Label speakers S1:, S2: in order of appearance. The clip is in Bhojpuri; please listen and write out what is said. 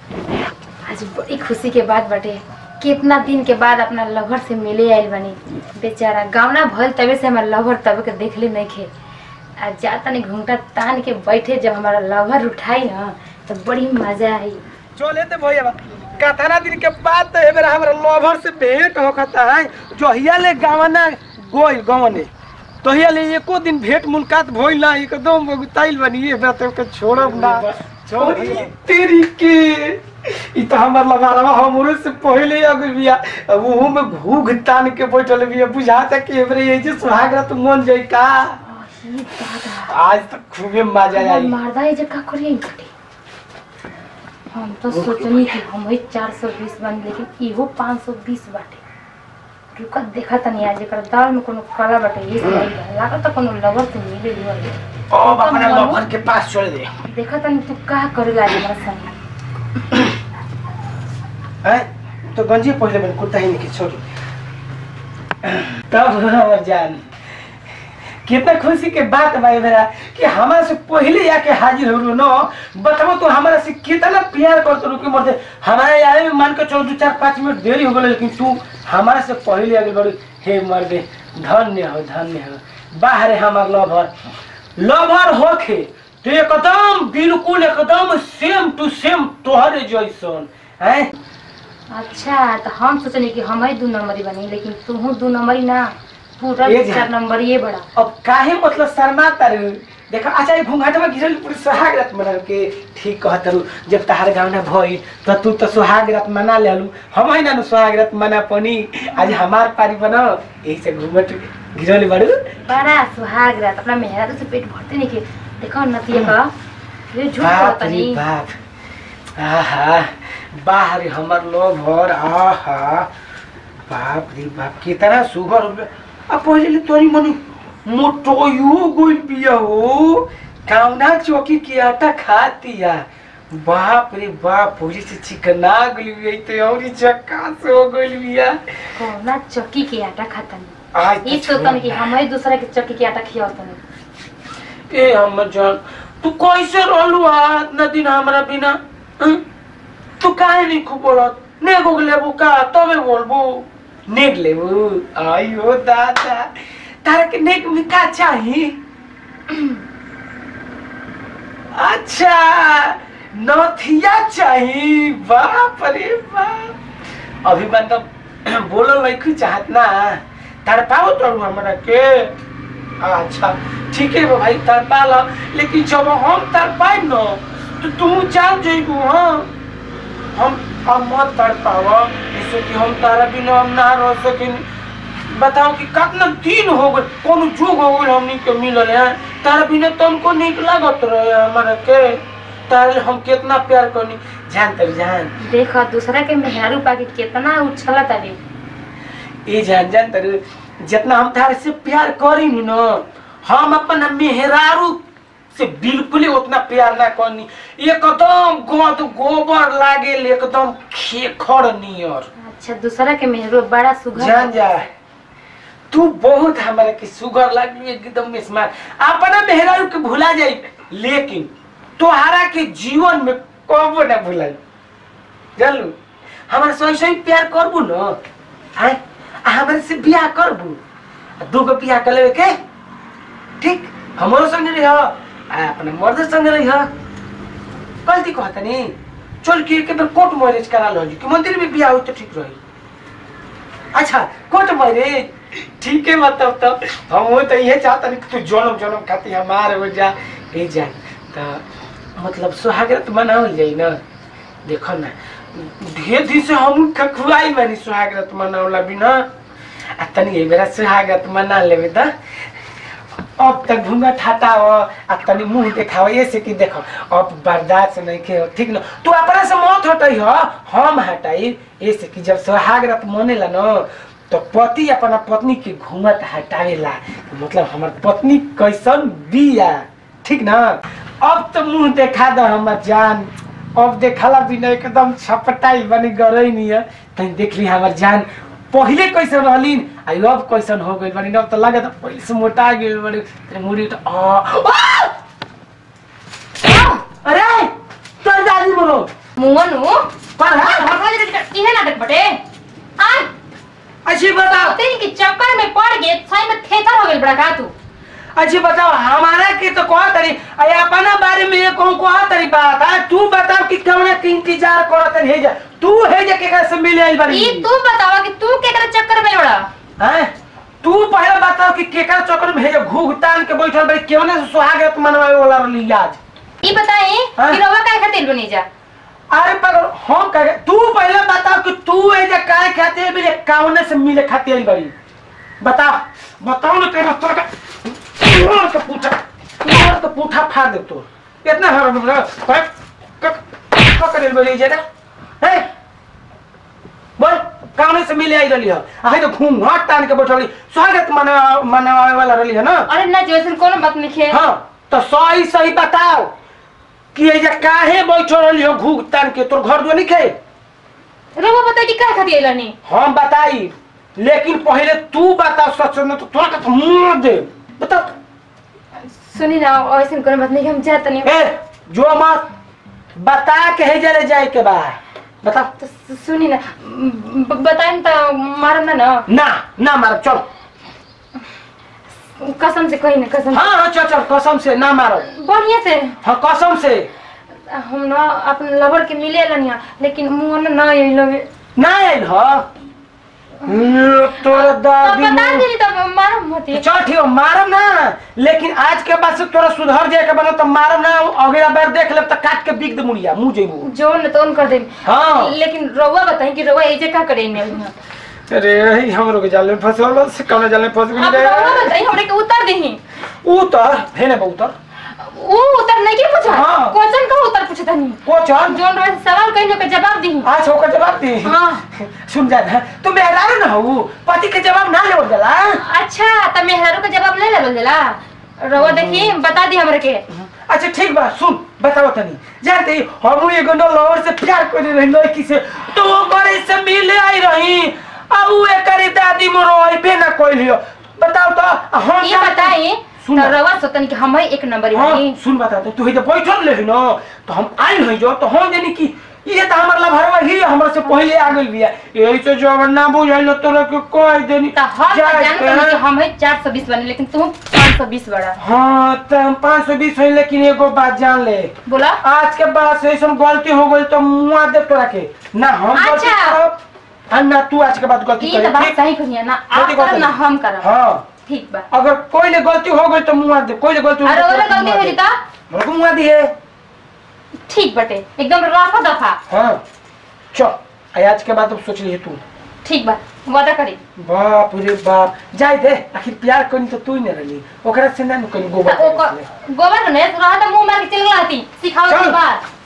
S1: आज बड़ी खुशी के बात बाटे कितना दिन के बाद अपना लवर से मिले आइल बनी बेचारा गावना भल तबे से हमारा लवर तबे के देखले नहीं खे आ जा तनी घूंघटा तान के बैठे जब हमारा लवर उठाई ना तो बड़ी मजा आई
S2: चले ते भैया कथाना दिन के बाद तो एबेरा हमरा लवर से भेंट होखता है जहिया ले गावना गोइल गवने तहिया ले एको दिन भेंट मुलाकात भइल ना एकदम बगुताइल बनी एबेरा तो के छोड़ब ना छोड़ी तेरी के ई तो हमर लगावा हमरे से पहले अगर बिया अब ओहू में घूघ तान के बैठल बिया बुझाता कि एबरे ये जे सुहागरा तो मन जाई का
S1: ये दादा
S2: आज तो खूबे मजा
S1: हमार
S2: आई
S1: मारदा ये जगह करिए कटे हम तो सोचनी कि हम ही चार सौ बीस बन लेकिन इहो पाँच सौ बीस बाटे रुका देखा तनी आज एकर दाल में कोनो काला बाटे ये से आई बा। लागत तो कोनो लवर से मिले हुआ है
S2: अब अपना लवर के पास चल दे
S1: देखा तनी तू का करे लागे हमरा संग
S2: हैं? तो गंजी पहले मैंने कुर्ता ही नहीं छोड़ी तब हमर जान कितना खुशी के बात भाई मेरा कि हमारे से पहले आके हाजिर हो न बताओ तो हमारा से कितना प्यार करते रुके मरते हमारे आए में मान के चलो दो चार पाँच मिनट देरी हो गए लेकिन तू हमारे से पहले आगे बढ़ी हे मर्दे धन्य हो धन्य हो बाहर हमार लवर लवर होखे तो एकदम बिल्कुल एकदम सेम टू सेम तोहरे जैसन हैं
S1: अच्छा तो हम सोचनी कि हम ही दू नंबरी बनी लेकिन तू दू नंबरी ना पूरा
S2: ये जा।
S1: चार नंबर ये बड़ा
S2: अब काहे मतलब शर्मा तारू देखा अच्छा ये घूंघाटवा गिरल पूरी सुहाग रात मना के ठीक कहत तारू जब तहार गाँव ना भई तो तू तो सुहाग रात मना लेलू हम है ना नु सुहाग रात मना पनी आज हमार पारी बनो यही से घूंघट गिरल बड़ू
S1: बड़ा सुहाग रात अपना मेहरा से पेट भरते नहीं के देखो नतिया का ये झूठ
S2: बाप
S1: कहता
S2: रे
S1: नहीं
S2: बाप आहा बाहर हमर लोग भर आहा बाप रे बाप कितना सुगर हो गया अब पहले ले तोरी मनी मोटोयो गोल पिया हो काउना चौकी के आटा खातिया बाप रे बाप पूरी से चिकना गली हुई तो और चक्का से हो गई बिया
S1: कौना चक्की के आटा खाता नहीं
S2: आज
S1: ये सोचतन कि हम ही दूसरा के चक्की के आटा खियावतन
S2: ए हमर जान तू कैसे रहलू हा इतना दिन हमरा बिना हं? तू काहे नहीं खूब बोलत नेगो लेबू का तबे बोलबू नेग लेबू आयो दादा तारा के नेग में का चाही अच्छा नथिया चाही बाप रे बाप अभी मतलब बोलल नहीं चाहत ना तार पाओ तो हमरा के अच्छा ठीक है भाई तड़पा लो लेकिन जब हम तड़पाए न तो तुम जान जेबू हाँ हम हम मत तड़पाव जैसे कि हम तारा बिना हम ना रह सकिन बताओ कि कितना दिन हो गए कौन जुग हो गए हमनी के मिलल है तारा बिना तुमको निक लागत रहे हमारा के तारे हम कितना प्यार करनी जान तर जान
S1: देखो दूसरा के मेहरारू पाके कितना उछला तबे
S2: ये जान जान तर जितना हम तारे से प्यार करी न हम अपन मेहरारू से बिल्कुल ही उतना प्यार ना करनी एकदम गद गोबर लागे एकदम खेखर नियर
S1: अच्छा दूसरा के मेहरो बड़ा सुघर
S2: जान जा तू बहुत हमारे के सुगर लगी एकदम स्मार्ट अपना मेहरारू के भुला जाई लेकिन तोहरा के जीवन में कबो ना भुलाई जानलू हमारे सही सही प्यार करबू न आय आ हमारे से बियाह करबू आ दूगो बियाह कर लेवे के ठीक हमारो संगे रही आ अपने मर्द संगे रही गलती कहता नहीं चल के एक बार कोर्ट मैरिज करा लो जी कि मंदिर में बियाह हो तो ठीक रही अच्छा कोर्ट मैरिज ठीक है मतलब तो हम वो तो ये चाहता नहीं कि तू जन्म जन्म खाती हमारे हो जा ए जा तो मतलब सुहागरत मनावल जाई ना देखो ना ढेर दिन से हम खखुआई बानी सुहागरत मनावला बिना आ तनी ए बेरा सुहागरत मना लेबे त अब तक घूंगा ठाटा हो आ तनी मुंह देखाओ ऐसे कि देखो अब बर्दाश्त नहीं के ठीक न तू अपना से मत हटाई हो हम हटाई ऐसे कि जब सुहागरत मनेला न तो पति अपना पत्नी के घूंघट हटावेला मतलब हमार पत्नी कैसन बिया ठीक ना अब तो मुंह देखा दो हमर जान अब देखला बिना एकदम छपटाई बनी गरई नहीं है तनी देख ली हमर जान पहिले कैसन रहलीन आ अब कैसन हो गइल बनी अब तो लगे तो पहिले से मोटा गेल बड़ी तेरे मुड़ी तो आ आ! अरे तोर दादी बोलो
S1: मुहनु
S2: कौन है
S1: इहे नाटक बटे आ
S2: अच्छी बताओ
S1: तेरी के चक्कर में पड़ गए सही में थेथर हो गेल बड़ा का तू
S2: अच्छी बताओ हमारा के तो कहा तरी अरे अपना बारे में ये कहूँ कहा तरी बात है तू बताओ कि कौन के इंतजार करत है जा तू है जे केकरा से मिले आई बारी
S1: ई तू बतावा कि तू केकरा चक्कर में बड़ा
S2: हैं तू पहले बताओ कि केकरा चक्कर में है जे घूघ तान के बैठल बारी केवने से सुहागत मनवावे वाला रही आज
S1: ई बताई
S2: हाँ?
S1: कि रवा काहे खातिर बनी जा
S2: अरे पर हम कहे तू पहले बताओ कि तू है जे काय खाते है जे कौने से मिले खाते आई बारी बताओ बताओ ना तेरा तोर का तोर का पूछा तोर का पूछा फाड़ दे तो इतना हर कर कर कर बोली जे ना है बोल कौने से मिले आई रही है आहे तो घूम हाथ तान के बैठल स्वागत मना मनावे वाला रही है ना
S1: अरे ना जैसन कोनो बात नहीं खे
S2: हाँ तो सही सही बताओ कि ये जे काहे बैठल रही हो घूग तान के तोर घर जो नहीं खे
S1: रवा बताई कि काहे खातिर आइलनी
S2: हम बताई लेकिन पहले तू बताओ सच में तो तोरा का तो मुंह दे बताओ
S1: सुनी ना ऐसन कोनो बात नहीं कि हम जात नहीं
S2: ए जो मत बता के है जले जाए के बाद बताओ
S1: तो सु- सुनी ना ब- बताई तो मारम ना ना
S2: ना ना मारो चल
S1: कसम से कही ना कसम
S2: हाँ हाँ चल चल कसम से ना मारो
S1: बढ़िया से
S2: हाँ कसम से
S1: हम ना अपन लवर के मिले लनिया लेकिन मुंह ना ना यही लगे
S2: ना आयल हो ये तोरा
S1: तब
S2: दादी
S1: बता
S2: मुंह-
S1: देली तब मारम मत
S2: चल ठीक हो, मारब ना लेकिन आज के बाद से तोरा सुधर जाए के बनो तो मारब ना अगला बार देख लेब तो काट के बिक दे मुड़िया मुंह जेबू
S1: जो न तो कर दे
S2: हाँ।
S1: लेकिन रउआ बताई कि रउआ एजे का करे ने
S2: अरे यही हमरो के जाल में फंसल से कौन जाल में फंस
S1: अब रउआ बताई हमरे के उतर देही
S2: उतर है ना उतर
S1: ऊ उतर नहीं के पूछा
S2: हाँ।
S1: क्वेश्चन का उतर पूछे तनी
S2: को चल
S1: जोन रउआ से सवाल कहिनो के जवाब दी
S2: आज होकर जवाब दे
S1: हाँ
S2: सुन जा ना तू मेहरारू ना हो पति के जवाब ना ले जाला
S1: अच्छा त मेहरारू के जवाब ले लेवल देला रउआ देखी बता दी हमरे के
S2: अच्छा ठीक बा सुन बताओ तनी जानते ही हम एगो न लवर से प्यार कर रही लड़की से तो वो करे से मिले आई रही अब वो करे दादी मोरो आइबे ना कोइलियो बताओ तो हम
S1: ये
S2: जानते-
S1: बताई
S2: सुन
S1: त रउआ सोतन कि हम एक नंबर
S2: हाँ
S1: ही
S2: सुन बता तू ही तो बैठल रही ना तो हम आई रही जो तो हम जानी कि ये तो हमार लभरवा ही हमरा से पहले आ गइल बिया यही से जो ना बुझाइल तोरा के कह देनी
S1: त हम
S2: जा
S1: जानते
S2: के-
S1: हैं कि हम है 420 बने लेकिन तू 520 बड़ा
S2: हाँ तो हम पाँच सौ बीस हुई लेकिन एगो बात जान ले
S1: बोला
S2: आज के बाद से ऐसा गलती हो गई तो मुआ दे तोरा के ना हम गलती
S1: अच्छा।
S2: करब आ ना तू आज के बाद गलती
S1: ये तो
S2: कर
S1: बात सही कहिया ना आप
S2: गलती कर
S1: करब ना
S2: देनी।
S1: हम करब
S2: हाँ
S1: ठीक बा
S2: अगर कोई ने गलती हो गई तो मुआ दे कोई ने गलती हो
S1: अरे
S2: गई
S1: ओरे
S2: तो
S1: गलती
S2: मुआ
S1: हो
S2: दे।
S1: जीता
S2: मेरे को मुआ दिए
S1: ठीक बटे एकदम रफा दफा
S2: हाँ चल आज के बाद अब सोच लिए तू
S1: ठीक बा वादा करी
S2: बाप रे बाप जाए दे आखिर प्यार करी तो तू ही न रही ओकरा से ना कहीं गोबर
S1: त ओकर गोबर ने रहा त मुंह मार के चल गलाती सिखाओ
S2: चल।
S1: की बात